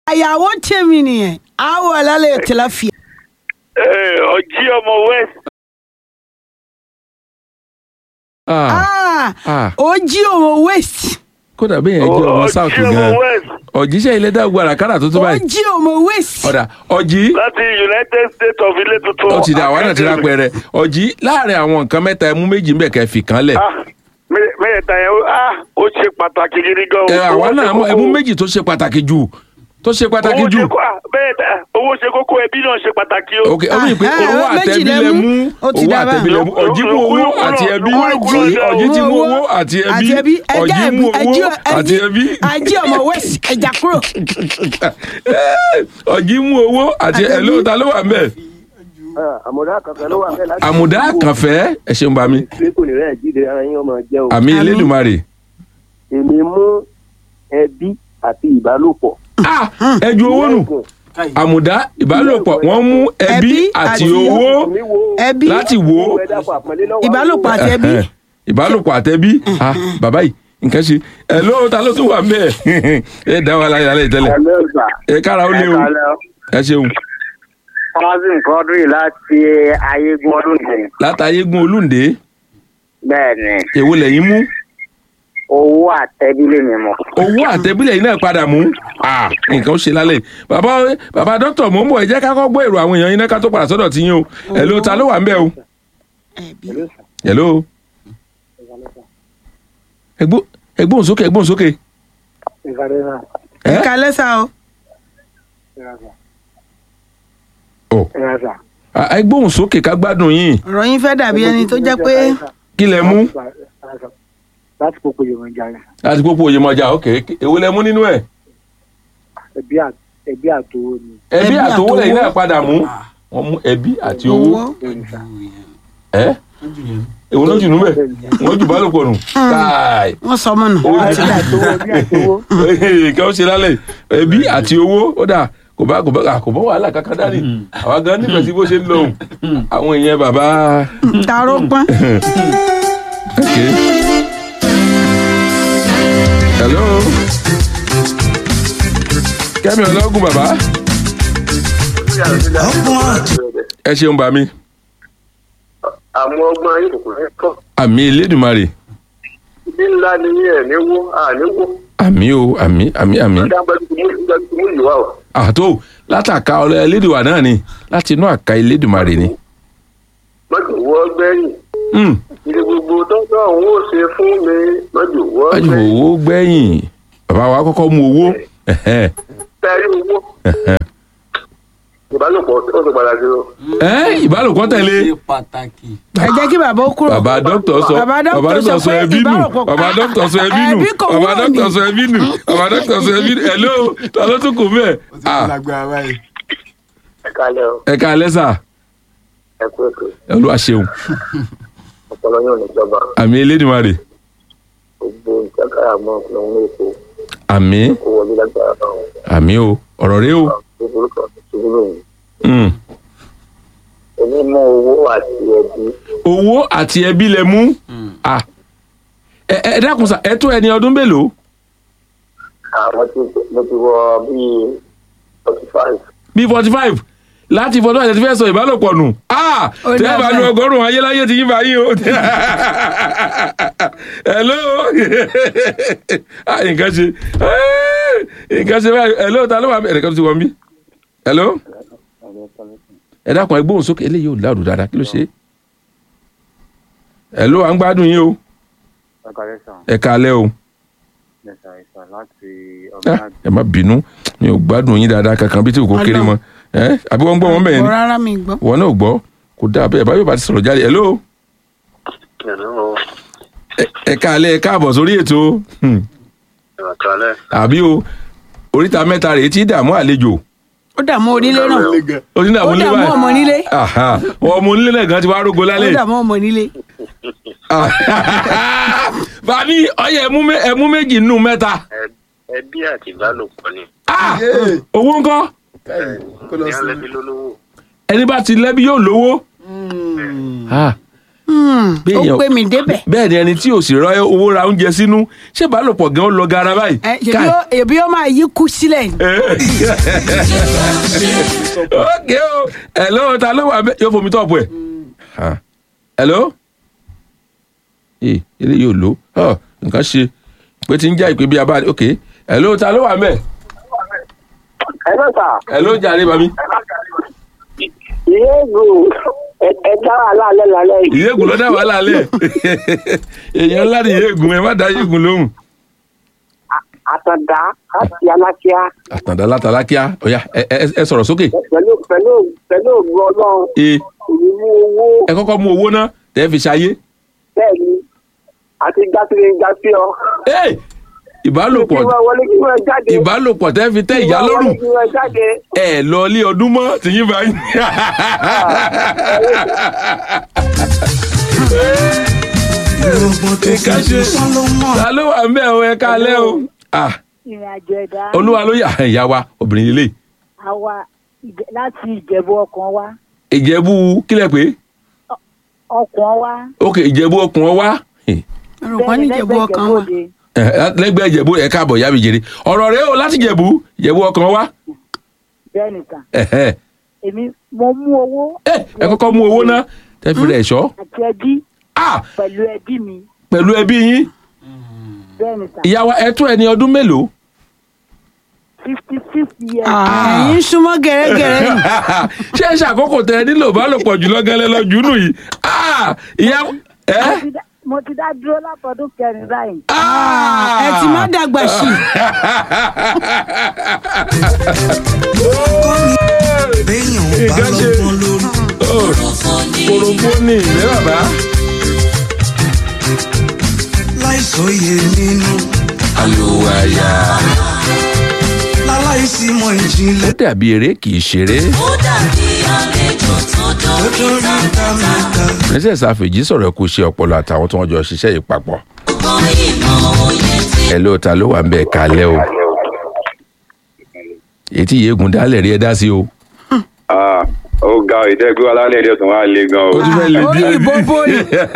àyàwó tèmi nìyẹn àwọ̀ alálẹ̀ tilapia. ọjí ọmọ west Ah, Ah, ah. ó jí òun west kódà bẹ́ẹ̀ yẹn jẹ́ ọmọ south ọjí ọmọ gan west ọ̀jíṣẹ́ ilé dàgbà àràkàrà tó tó ó báyìí jí òun west. ọ̀dà ọ̀jì láti united states of ilé tuntun. ó ti dà àwọn náà ti ra pẹ̀rẹ̀ ọ̀jì láàrin àwọn nǹkan mẹ́ta ẹmú méjì ń bẹ̀ kẹ́ fi kan lẹ̀ Ah, mẹ- mẹ́ta yẹn ah, ó ṣe pàtàkì gidi gan. ẹ Owó àwa ṣe náà mọ kókó. ẹmú méjì tó ṣe pàtàkì jù tó ṣe pàtàkì Owó jù ṣe kó- ah, bẹ́ẹ̀ dà, owó ṣe kókó ẹbí náà ṣe pàtàkì o. ok ọmọ ìpè Ah, owó ah, méjì àtẹbí lẹ lẹ mú. mú Ó ti owó dá àtẹbí lẹ mú báyìí. ọ̀jì mú owó Lókùlókùló àti ẹbí lókùlókùló ọ̀jì lókùlókùló ọ̀jì ti mú owó àti àti ẹbí ẹbí ẹjẹ ọ̀jì mú ẹjẹ owó àti ẹbí àjí ọmọ west ẹjà kúrò. ọ̀jì mú owó àti Àti ẹ̀ ló ẹbí. ta ló wà mẹ́ àmọ̀dá kankan ló wà fẹ́ láti. àmùdá kànfẹ́ ẹ ṣeun bá mi pé kò ní rẹ̀ jíde ara yín ọmọ jẹ́ o. àmì Àmín. elédùnmarè èmi mú ẹbí àti ìbálòpọ̀. ah ẹ ju owó nù àmùdá ìbálòpọ̀ wọ́n mú ẹbí Ẹbí àti àti owó mi wo ẹbí láti wò ó ìbálòpọ̀ àti ẹbí. Eh, eh, ìbálòpọ̀ àtẹbí ah bàbá yìí nǹkan ṣe ẹ ló ta ló tún wà mẹ́ ẹ dá wa láyé lálẹ́ ìtẹ́lẹ̀ ẹlẹ́gbà ẹ kára ó lé o ẹ ṣeun cousin quadri láti ayégun ọdún nìyẹn. látàyégún olúǹde bẹ́ẹ̀ ni èwo lẹ́yìn mú owó àtẹ́bílẹ̀ mi mọ̀. owó àtẹbílẹ̀ yìí náà padà mú ah nǹkan ó ṣe lálẹ́ yìí. bàbá bàbá dókítà mò ń bọ̀ ẹ jẹ́ ká kọ́ gbọ́ èrò àwọn èèyàn yín náà ká tó padà sọ́dọ̀ tí yín o ẹ ló ta ló wà ń bẹ̀ o ẹbí. hello ẹgbó ẹgbóhùn sókè ẹgbóhùn sókè ẹ kalẹ́ sá o. ọ Ah, ẹgbóhùn sókè ká gbádùn yín ọ̀rọ̀ yín fẹ́ dàbí ẹni tó jẹ́ pé kí lẹ mú láti kókó yorùbá jà rẹ̀ láti pópó oyèmọjà ok èwo lẹ mú nínú ẹ ẹbí àtòwò ni. ẹbí Ẹbí àtowó àtowó. lẹ́yìn náà padà mú wọn mú ẹbí àti owó owó. ẹ èwo ló jù nú bẹ wọn jù bálòpọ̀ nù káì wọ́n sọ ọmọ nù. Ó Ó ti dà. ẹbí àtòwò. kí wọ́n ṣe lálẹ́ ẹbí àti owó ó dà kò bá kò bá kò bá wàhálà kankan dání àwa gan nífẹ̀ẹ́ sí bó ṣe ń lọ òun àwọn èèyàn bàbá tààrọ pọ́n. ok hello kẹ́mi ọlọ́gùn bàbá ẹ ṣeun bá mi àwọn ọgbọ́n ayé kòkòrò ẹ̀ kọ́. àmì elédùnmarè ibi ńlá ni yín ẹ̀ níwó àníwó. àmì o àmì àmì àmì dábàá mú ìwà o. àtó látàka ọlọ elédùnwà náà ni láti inú àka elédùnmarè ni. mọ́tò wọ́ gbẹ́yìn. Hmm. ilé gbogbo tọ́jọ́ òun ó ṣe fún mi mọ́tò wọ́ wájú gbẹ́yìn. owó gbẹ̀yìn bàbá wa kọ́kọ́ mú owó ẹ̀hẹ́, tẹ́rí owó. ẹ̀hẹ́. ìbálòpọ̀ ó ti padà sí o. ẹ́ ìbálòpọ̀ tẹ̀lé ṣe pàtàkì. ẹ jẹ́ kí bàbá ó kúrò. bàbá dókítà sọ Bàbá dókítà bàbá dókítà sọ sọ pé ẹbí nù ìbálòpọ̀- bàbá dókítà sọ ẹbí nù Ẹbí kò bàbá wọ̀ dókítà ni. sọ ẹbí nù bàbá dókítà sọ ẹbí nù hello ta ló tún kù mẹ́ẹ̀. ó ti kó lágbára báyìí. ẹ kálẹ̀ o ẹ ká alẹ́ sà ẹ kú ètò olúwa ṣeun ọpọlọ yóò níjọba àmì elédùnmarè gbogbo ìjàkárà mọ́ ọ̀hún èkó àmì kó wọlé lágbára náà àmì o ọ̀rọ̀ rẹ o gbogbo kan ṣubú lóyún. Hmm. èmi mú owó àti ẹbí owó àti ẹbí lẹ mú Ah. ẹ ẹ dákun sà ẹ tó ẹni ọdún mélòó àwọn tí mo ti wọ bíi forty five. bíi forty five láti fọdún àti fẹ́ sọ ìbálòpọ̀ nù Ah! Ó tẹ́ ẹ bá dàbẹ̀. lu ọgọ́rùn-ún ayéláyé ti yín bá yín o hello Ah, nǹkan ṣe Ah! nǹkan ṣe báyìí hello ta ló wà ẹ̀rẹ̀ kan tó ti wọ́n bí hello ẹ dákun ẹ gbóhùn sókè eléyìí ò láàrú dáadáa kí ló ṣe hello à ń gbádùn yín o ẹ káalẹ́ o Ah, ẹ má bínú mi ò gbádùn yín dáadáa kankan bí tí kò kéré mọ́ ẹ àbí wọ́n ń gbọ́ wọn bẹ́ẹ̀ ni Gbọ́ rárá mi gbọ́. wọn náà gbọ́ kò dáa bẹ́ẹ̀ báyọ̀ bá ti sọ̀rọ̀ jáde hello ẹ- ẹ káalẹ́ ẹ káàbọ̀ sórí ètò Hmm. ìrọ̀kálẹ̀ àbí o oríta mẹ́ta rèé tí dààmú àlejò ó dààmú onílé náà. ó ní dààmú ó nílé dààmú ọmọ nílé. Aha. ọmọ onílé náà gan ti wá rógo ó lálẹ́ dààmú ọmọ nílé. bàbí ọyẹ ẹmú mé- ẹmú méjì nínú mẹ́ta ẹbí àti ìbálòpọ̀ ni Ah! owó ńkọ́ kó lọ ní sí. alẹ́bí lólówó ẹni bá ti lẹ́bí yóò lówó Ah. Hmm, ó Béèyàn- gbé mi débẹ̀. bẹ́ẹ̀ ni ẹni tí ò sì rọ owó ra oúnjẹ sínú ṣé ìbálòpọ̀ gan lọ gara báyìí. Ẹ, ṣèbí Káì. ó- èbí ó máa yí kú sílẹ̀ ni. ok o hello ta ló wà bẹ yóò fomi tọ́pù ẹ̀ Ah. hello ee ilé yóò lò ọ nǹkan ṣe pé tí ń já ìpè bí a bá ok hello ta ló wà bẹ ẹ lọ sà hello jàre bàmí ìyéègù ẹ dá wà lálẹ́ lálẹ́ yìí. ìyéègùn ló dá wàhálà lẹ èèyàn ńlá ni ìyéègùn ẹ má dá ìyéègùn lóhùn àtàndá láti alákíá àtàndá látàlá kíá ọ̀yà ẹ ẹ- ẹ sọ̀rọ̀ sókè pẹ̀lú pẹ̀lú pẹ̀lú ògùn ọlọ́run ee èyí mú owó ẹ kọ́kọ́ mú owó náà tẹ́ fi ṣayé bẹ́ẹ̀ ni àti gásílẹ̀ ń gásí ọ. ee ìbálòpọ̀ kí wọ́n wọlé kí wọ́n jáde. ìbálòpọ̀ tẹ́ fi tẹ́ Kí ìyá wọ́n lọ́rùn wọlé kí wọ́n jáde. ẹ lọ ilé ọdún mọ́ tìyín bá yín. Ìka ṣe ta ló wà ń bẹ̀ o ẹ káalẹ́ o. Ah, ìrìn àjò ẹ̀dá olúwa ló yà ìyá wa obìnrin ilé àwa Ìjẹ- láti ìjẹ̀bú ọkàn wa ìjẹ̀bú kílẹ̀ pé ọkàn wa ok ìjẹ̀bú ọkùn ọ wá olùkọ́ ní ìjẹ̀bú ọkàn wa. Òde. lẹ́gbẹ̀ẹ́ ìjẹ̀bú ẹ̀ káàbọ̀ yá mi jèrè ọ̀rọ̀ rẹ o láti ìjẹ̀bú ìjẹ̀bú ọkàn wá bẹ́ẹ̀ nìkan Ẹ̀hẹ́. èmi mo mú owó ẹ ẹ kọ́kọ́ mú owó náà tẹ́ fi rẹ̀ ṣọ́ àti ẹbí Ah, pẹ̀lú ẹbí mi pẹ̀lú ẹbí yín bẹ́ẹ̀ nìkan ìyá wa ẹ tún ẹni ọdún mélòó fifty six years Ah, ẹ̀yin súnmọ́ gẹ́rẹ́gẹ́rẹ́ nù. ṣé ẹ ṣàkókò tẹ ẹ nílò bá lò pọ̀ jùlọ gẹ́lẹ́ lọ jù nù yìí Ah, ìyá ẹ. Mo ti dá- mo ti dá dúró látọdún kẹrin báyìí ẹ ti má dàgbà sí i. béèyàn ò bá Nǹkan ṣe. lọ́gbọ́n lórí. korofo ni ìlẹ́ bàbá. láìsóye nínú àlùwàyà. láláìsí mọ ó ìjìnlẹ̀ dàbí eré kì í ṣeré. tó dórí ká mẹ́ta. princess afeji sọ̀rọ̀ kó ṣe ọpọlọ àtàwọn tí wọ́n jọ ṣiṣẹ́ yìí papọ̀. ẹ ló ta ló wà ń bẹ̀ kalẹ̀ o. èyí tí yéegun dálẹ̀ rí ẹ dá sí o. Ah, ó ga ìdẹ́gbẹ́ alálẹ̀ èdè tó wá le gan o. ó tún fẹ́ lè orí díẹ̀ ìbò bóyì.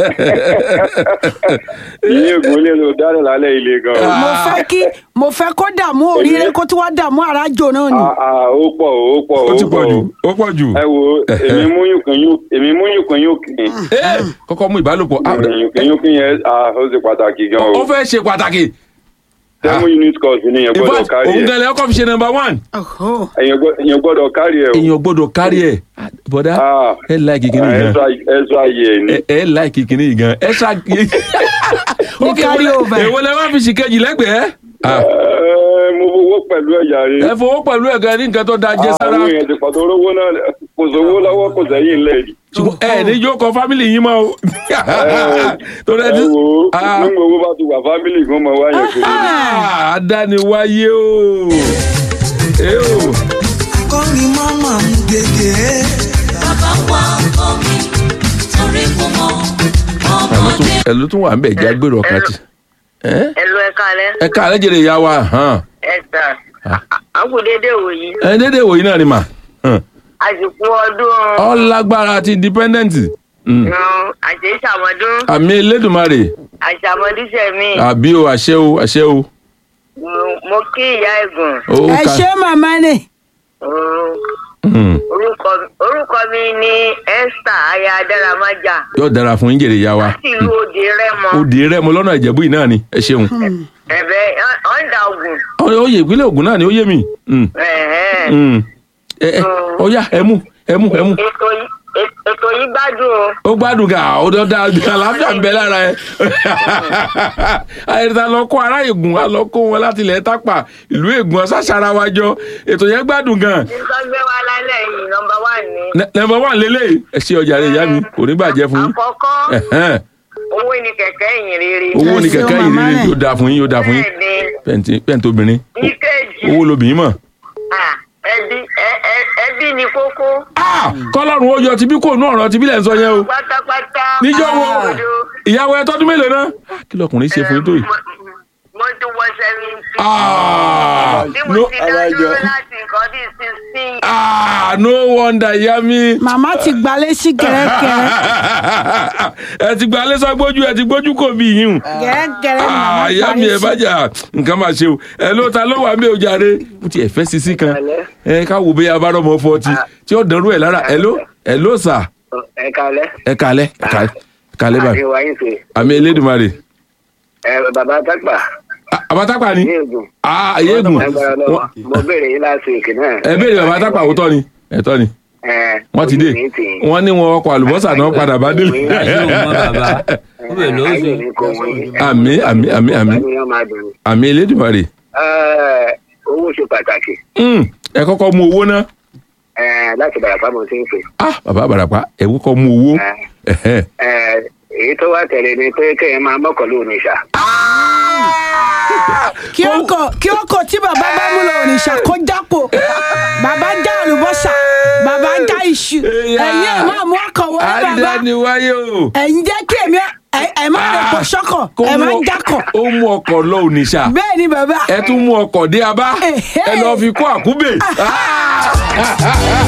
ìyẹn ègún lè lo dálẹ̀ lálẹ́ ilé gan o. mo fẹ́ kí mo fẹ́ kó dààmú òrìrì kó tí wọ́n dààmú àràjò náà ni. Ah, ah, ó pọ̀ ó pọ̀ ó ó ti pọ̀ pọ̀ jù o. ó pọ̀ jù. ẹ wo èmi mú yùnkùn yùn èmi mú yùnkùn yùnkùn Ẹ, kọ́kọ́ mú ìbálòpọ̀. Ah, yùnkùn yùnkùn yẹn ah, ó ṣe pàtàkì gan ó o. fẹ́ ṣe pàtàkì. seven unit course ni èèyàn in gbọ́dọ̀ fact kárí òun ẹ̀ gan-an ọkọ̀ fi ṣe number one. Ọ̀họ́. èèyàn gbọ́- èèyàn gbọ́dọ̀ kárí ẹ̀ o. èèyàn gbọ́dọ̀ kárí ẹ̀ bọ́dá Ah. ẹ láìkì kìíní Ah, gan extra extra year ni. ẹ ẹ láìkì kìíní gan ẹ ṣá. Ní carry over. èwo lẹ wá fi ṣì kejì lẹ́gbẹ̀ẹ́. Ah, Ẹ, mo fowó pẹ̀lú ẹ̀yà rẹ̀. ẹ fowó pẹ̀lú ẹ̀gá ní nǹkan tó da jẹ sára àwọn èèyàn ti pàtó rówó náà kò sówó lọ́wọ́ kò sẹ́yìn lẹ́ẹ̀dì. ṣùgbọ́n ẹ ní yóò kọ fámìlì yín mọ́ o. torí ẹ ẹ ti. wo Ah. nígbà owó bá ti wà fámìlì kan mọ wáyé kiri. Ah, adániwáyé o. ẹ o. akọni mama ń gègé. ẹ ló tún wà ń bẹ̀ já gbèrò ọkàn ti. ẹ ẹlò ẹka alẹ ẹ ká alẹ́ jèrè ìyá wa hàn. ẹta àkùdédé wòyí ẹ dédé wòyí náà ni mà. hàn. àsìkò ọdún ọlágbára àti independent. Mm. àti ìṣàmọdún àmì elédùnmarè àṣàmọdúnṣe mi àbí o àṣẹ o àṣẹ o. mo kí ìyá ẹgùn ó ẹ ká- ṣe màmá ni. Mm. orúkọ orúkọ mi ní esther aya adaramaja yóò dára fún yín jèrè ìyá wa. láti ìlú òde rẹmọ òde rẹ mo lọ́nà ìjẹ̀bú yìí náà ni ẹ ṣeun. ẹbẹ ọńdà ogun ó yẹ ìpínlẹ̀ Ògùn náà ni ó yé mi. Mm. ẹhẹn. Mm. ẹ ẹ ó yá ẹ mú ẹ mú ẹ mú. ètò yìí ètò yìí gbádùn o ó gbádùn ga ó dọ́ da àlàáfíà ń bẹ lára ẹ. àyẹ̀dá lọ kó ará Ègùn a lọ kó wọn láti ilẹ̀ tápà ìlú Ègùn ọ̀sásàrà wa jọ ètò yẹn gbádùn gan. nǹkan gbé wa lálẹ́ yìí nọmba wà ní. nẹ̀mbọ̀ wà lélẹ̀ ẹ ṣe ọjà rẹ̀ ìyá mi kò ní bàjẹ́ fún yín. àkọ́kọ́ Ẹ̀hẹ́n. owó ni kẹ̀kẹ́ ìyìn rere. owó ni Ẹ ṣeun, kẹ̀kẹ́ yìí màmá rí rẹ̀. yóò dáa fún yín yóò dáa fún yín bẹ́ẹ̀ni pẹ̀ntì pẹ̀ntì obìnrin ìkejì owó lobìnrin mọ̀. ah, ẹbí ẹ- ẹ- ẹbí ni kókó. Ah! kọ́lọ́run ó yọ tibí kò nú ọ̀rọ̀ tibí lẹ̀ ń sọ yẹn o pátápátá. níjọ́ wo Òdodo. ìyàwó ẹ tọ́dún mélòó náà kí lọkùnrin ṣe fún yín tó yìí. Mo- mo ti wọ seventy sí. Ah, bí mo no, ti dá dúró láti nǹkan bíi sixteen. ah, no wonder ìyá mi. màmá ti gbalé sí gẹ́rẹ́gẹ́rẹ́ ẹ ti gba alẹ́ sọ gbójú ẹ ti gbójú kò bí yín o. gẹ́rẹ́gẹ́rẹ́ màmá Ah, ìyá mi gbalé ẹ sí. bá jà nǹkan máa ṣe o ẹ ló ta ló wà mí o jàre mo ti ẹ fẹ́ sisi kan ẹ ká wo bóyá abárọ̀ mọ́ fọ́ọ̀tì tí ó dánrú ẹ̀ lára ẹ ló ẹ ló sà ẹ kalẹ. ẹ kalẹ̀ ẹ kalẹ̀ ẹ kalẹ̀ báyìí àdéhùn ayé ṣe. àmì elédùnmarè ẹ bàbá tápà Ah, bàbá tápà ni ní ègùn. Ah, ayégun agbára lọ́wọ́ mo béèrè yín láti ìkì náà. ẹ béèrè bàbá tápà òótọ́ ni ẹ̀tọ́ ni ẹ wọ́n ti dé ojú mi tì í. wọ́n ní wọn ọkọ̀ àlùbọ́sà náà padà bá délé. ayé òun mọ bàbá ó bẹ̀ ló ayé ṣe mi kò wọ́n yín. àmì àmì àmì àmì Bàbá mi yóò máa dùn. àmì elédùnmarè Ẹ, owó ṣe pàtàkì Mm, ẹ kọ́kọ́ mú owó náà ẹ, láti bàràpá mo ti ń pè. ah bàbá àbàràpá ẹ kọ́kọ́ mú owó Ẹ̀hẹ́. Ẹ, èyí tó wá tẹ̀lé ni pé kéèyàn máa mọ́kànlá òníṣà. kí ọkọ̀ kí ọkọ̀ tí bàbá bá mú lọ òrìṣà kó jápò bàbá já àlùbọ́sà bàbá já iṣu ẹ̀yin ẹ̀ máa mú ọkọ̀ wọlé bàbá àdániwáyé o. ẹ̀yin jẹ́ kí èmi ẹ̀- ẹ̀ má rẹ̀ pọ̀ sọ́kọ̀ Kó ẹ̀ má mú- jákọ̀ ó mú ọkọ̀ lọ ònìṣà bẹ́ẹ̀ ni bàbá ẹ tún mú ọkọ̀ dé abá Ẹ̀hẹ́. ẹ lọ fi kó àkúbè. Ah!